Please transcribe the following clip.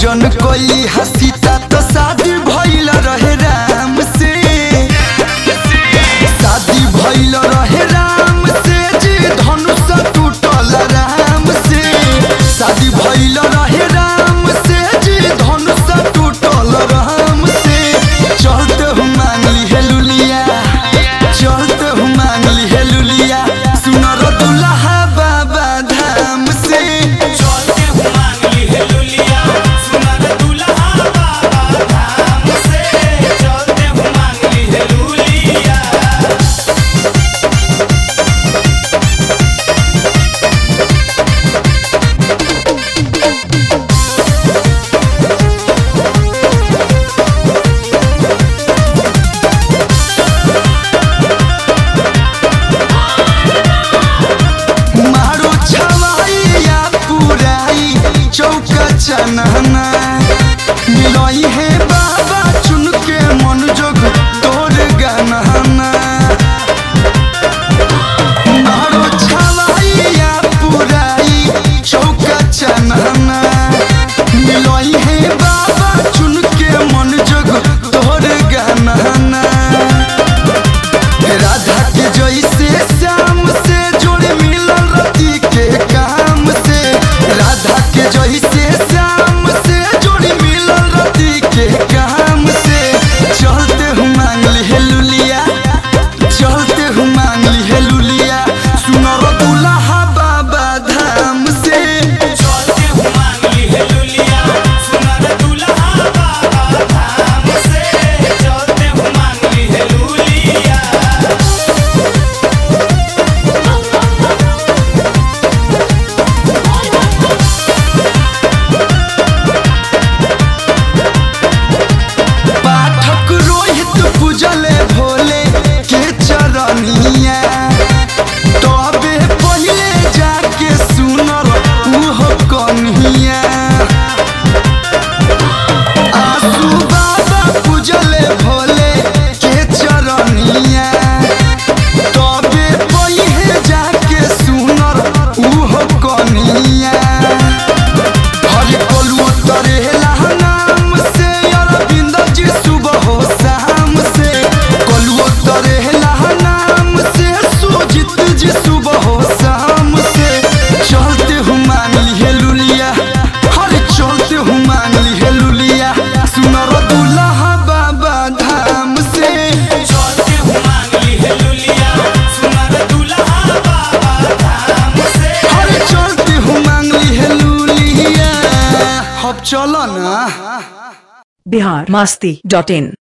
पूजन कोई हसीता तो शादी भइल रहे राम से शादी भइल रहे राम से जी धनुष टूटल राम से शादी भइल रहे राम से जी धनुष टूटल राम से चलते हूँ मांगली हे लुलिया चलते हूँ मांगली हे लुलिया सुनर दुल्हा बाबा धाम से चलते हूँ मांगली है लुलिया सुनर दुल्हा बाबा धाम से चलते हूँ मांगली है लुलिया मारो छवाइया पुराई चौका चनहना मिलई है बाबा चुन के मन जोग तोर गनहना मारो छवाइया पुराई चौका चनहना मिलई है बाबा चुन के मन जोग तोर गनहना राधा के जैसे श्याम से जोड़े मिलल रति के काम से राधा के जैसे श्याम से जोड़े मिलल रति के काम से चलते हूँ मांगली हे लुलिया चलते हूँ मांगली हे लुलिया सुनर दुल्हा बाबा धाम से चलते हूँ मांगली है लुलिया सुनर दुल्हा बाबा धाम से चलते हूँ मांगली है लुलिया पाठक रोहित पूजले भोले के चरनिया तबे पहिले जाके सुनल उहो कन्हिया आसू बाबा पूजले भोले के चरनिया तबे पहिले जाके सुनल उहो कन्हिया हरि कोलू तरेला नाम से अरविंद जी सुबह हो शाम से कोलू तरेला नाम से सुजित जी सुबह हो शाम से चलते हूँ मांगली हे लुलिया हरे चलते हूँ मांगली हे लुलिया सुनर दुल्हा बाबा धाम से चलते हूँ मांगली है लुलिया सुनर दुल्हा बाबा धाम से हरे चलते हूँ मांगली हे लुलिया अब चलो ना बिहार मस्ती डॉट इन